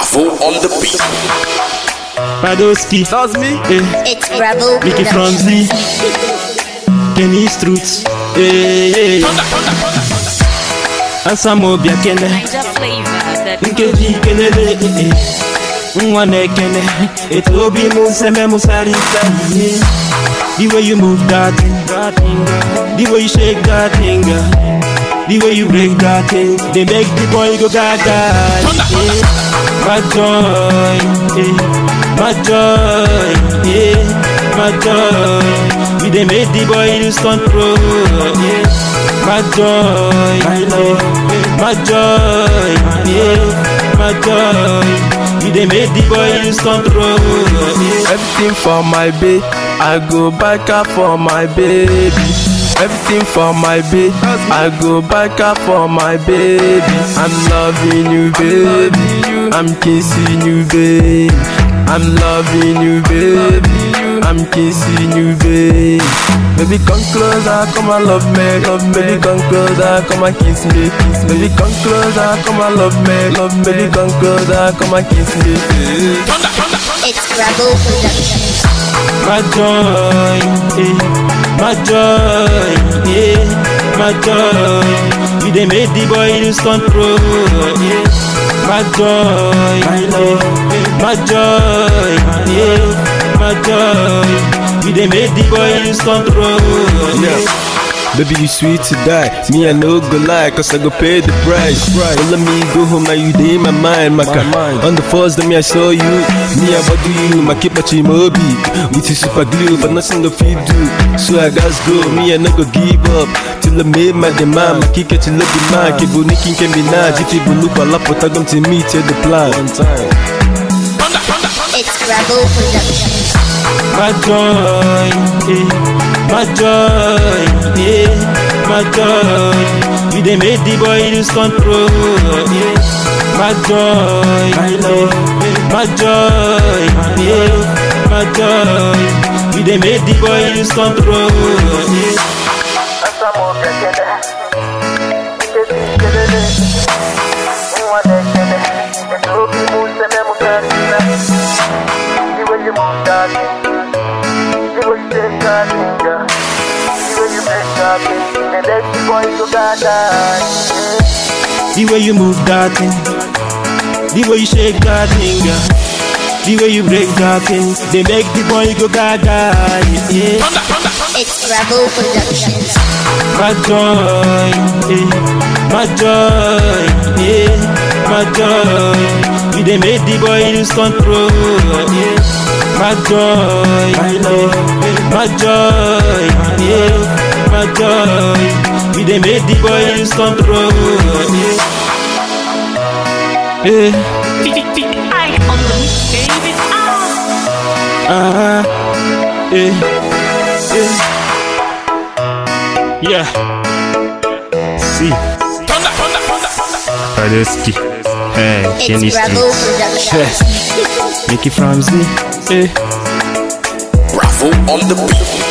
Bravo on the beat. Padoski, That's me. eh, It's Bravo Mickey Productions. Franzi, Kenny Struts, eh, eh, Asamo Biakene, Niger flavor that Nkeji Kenele, eh, eh, Nwane Kene, Etobi Museme Musari Sani, the way you move that thing, that thing, the way you shake that thing, the way you break that thing, they make the boy go gaga, eh, my joy, eh, my joy, eh, my joy, we they make the boy lose control, eh, my joy, my love, my joy, eh, my joy, we they make the boy lose control, eh. Everything for my babe. I go back up for my baby. Everything for my babe. I go back up for my baby. I'm loving you, baby. I'm kissing you, baby. I'm loving you, baby. I'm kissing you, baby. Baby, come closer, come and love me, love me. Baby, come closer, come and kiss me, kiss me. Baby, come closer, come and love me, love me. Baby, come closer, come and kiss me. It's Bravo Productions. my joy, eh, my joy, eh, my joy. You they made the boy lose control, eh, my joy, my love, my joy, eh, my joy. You they made the boy lose control, eh. Baby, you sweet to die. Me, I no go lie, cause I go pay the price. Don't let me go home, now you day in my mind, my, mind. On the first day, me, I saw you. Me, I body you, my keep my chimobi. With you super glue, but nothing to feed do. So I got go, me, I no go give up. Till I made my demand, my kick it, you look the man. Keep on nicking, can be nice. If you look a lot, but I come to me, tell the plan. One time. It's Bravo Productions. my joy, eh, my joy, eh, my joy. You they made the boy lose control, eh, my joy, my love, my joy, eh, my joy. You they made the boy lose control, eh. The way you move that thing, the way you shake that thing, yeah. the way you break that thing, they make the boy go gaga, yeah. It's Bravo Productions. My joy, eh, my joy, eh, my joy. You they made the boy lose control, eh. My joy, my love, my joy, eh, my joy. You they made the boy lose control, eh. Eh, I on the mix, baby. Ah. ah, eh, eh. Yeah. See. Padeski. Hey, Kenny It's Bravo Street. Productions. Mickey Franzi. Eh. Bravo on the beat.